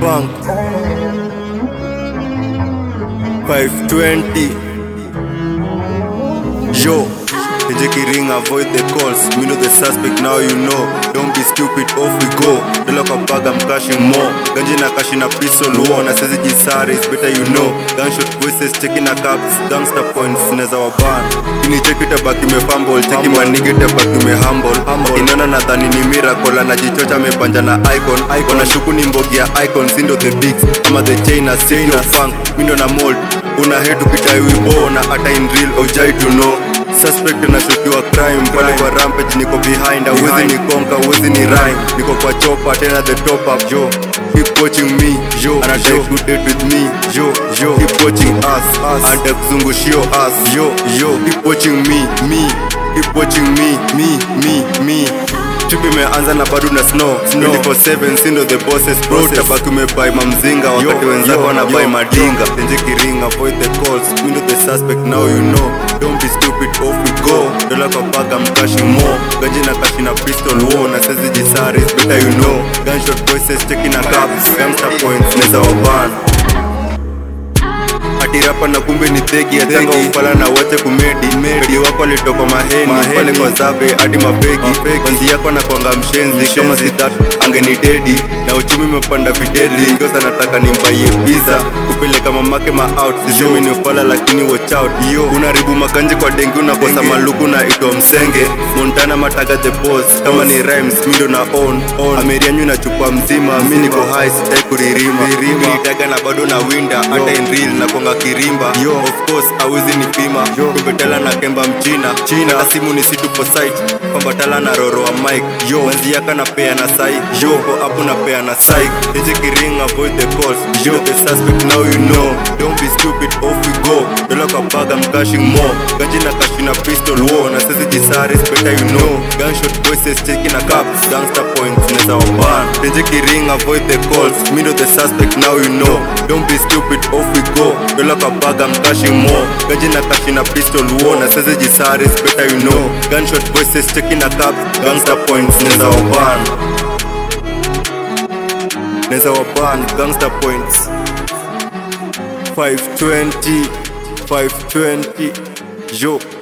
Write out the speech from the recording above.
bank 520 Yo Take a ring, avoid the calls. Me know the suspect, now you know. Don't be stupid, off we go. Dola kwa bag, I'm cashing more. Ganji na cash na pistol war. Na sezi jisari, it's better you know. Gunshot voices, checking na caps. Gangster points, neza waban. Kini cheki tabaki me fumble. Cheki manigi tabaki me humble. Inaona nadhani ni miracle. Anajichocha amepanja na icon. Icon shuku ni mbogi ya icon. Sindo the bigs. Ama the chain na chain of funk. Mindo na mold. Una head ukidai wibo. Na ata in real, ojai to know. Suspect nashukiwa crime pale kwa rampage niko behind awezi ni konka awezi ni rhyme niko kwa chopa tena the top up yo keep watching me yo anadai to date with me yo yo keep watching us us anda kuzungushio us yo yo keep watching me me keep watching me me me me Trip imeanza na bado na snow 24/7 sindo the bosses bro tabaki umebai mamzinga wakati wenzako wanabai madinga tenje kiringa avoid the calls mindo the suspect now you know don't be stupid off we go dola kwa paga mkashi more ganji na kashi na pistol war na sezi jisari it's better you know gunshot voices checking na caps gangster points neza wabana atirapa na kumbe ni thegi atanga upala na wache kumedi medi wako alitoka maheni pale kwa zabe hadi mabegi kwanzi yako na kwanga mshenzi kama sidat angeni dedi na uchumi umepanda videli ngosa nataka nimbaie pizza kupeleka mamake ma out sisemi ni upala lakini watch out yo unaribu makanje kwa dengi unakosa maluku na itwa msenge montana mataga the boss kama ni rhymes mindo na on on amerianyu na chupa mzima mi niko high sitai kuririma nitaga na bado na winda hata in real na konga kirimba yo of course awezi nipima kubetala na kemba mchina china na simu ni situ po site pambatala na roro wa mike yo wanzi yaka na pea na sai yo ko apu na pea na sai eje kiring avoid the calls yo the suspect now you know don't be stupid off we go dola kwa bag I'm cashing more ganji na kashi na pistol war na sisi jisari it's better you know gunshot voices checking na caps gangster points neza waban eje kiring avoid the calls me know the suspect now you know don't be stupid off we go dola kwa bag I'm cashing more ganji na kashi na pistol war na sisi jisari it's better you know gunshot voices checking na caps gangster points neza waban neza waban gangster points 520 520 yo